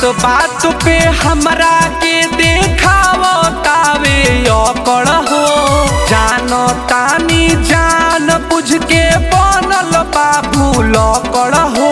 बात पे हमरा के देखावो तावे अकड़ हो जानो तानी जान बुझ के बनल बाबू लकड़ हो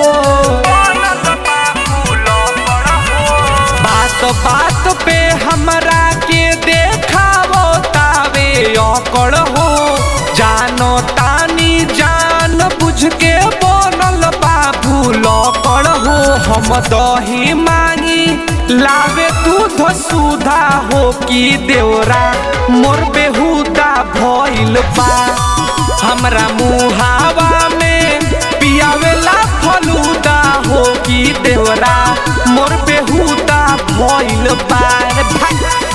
बात बात पे हमरा के देखावो तावे अकड़ हो जानो तानी जान बुझ के बनल बाबू लकड़ हो हम दही मांगी लावे दूध सुधा हो कि देवरा मोर बेहुदा भइल बा हमरा मुहावा में पियावेला फलूदा हो कि देवरा मोर बेहुदा भइल बा रे भाई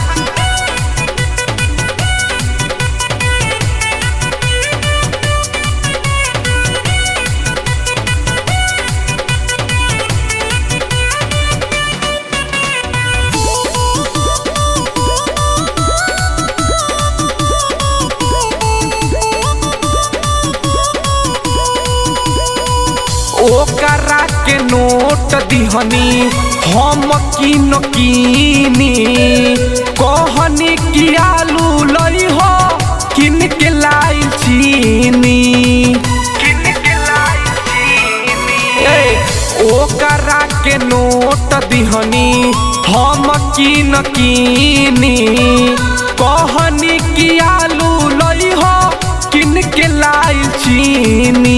ओकरा के नोट दिहनी हम किन कीनी कहनी कि आलू लई हो किन के लाई चीनी किन के लाई चीनी ए ओकरा के नोट दिहनी हम किन कीनी कहनी कि आलू लई हो किन के लाई चीनी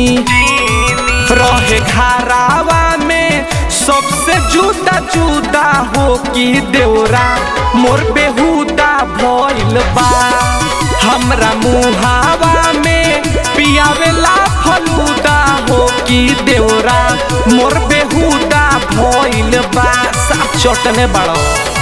रहे घरावा में सबसे जुदा जुदा हो कि देवरा मोर बेहुदा भइल बा हमरा मुहावा में पियावेला फलूदा हो कि देवरा मोर बेहुदा भइल बा साफ चटने बड़ो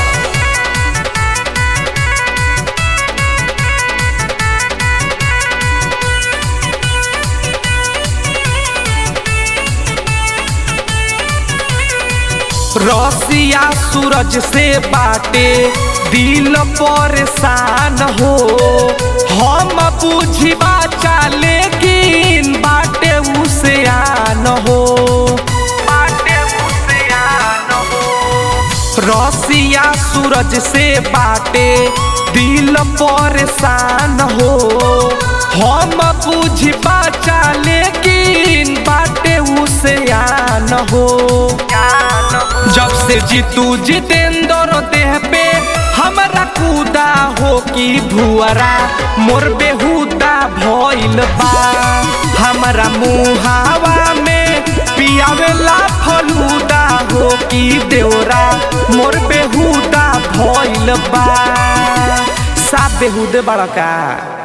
रसिया सूरज से बाटे दिल परेशान हो हम बुझी बाचा लेकिन बाटे उसे आन हो बाटे उसे आन हो रसिया सूरज से बाटे दिल परेशान हो हम बुझी बाचा लेकिन बाटे उसे आन हो जब से जीतू जितेंद्र देह पे हमरा कूदा हो कि भुअरा मोर बेहुदा भइल बा हमरा मुहावा में पियावेला फलूदा हो कि देवरा मोर बेहुदा भइल बा सा बेहुदे बड़का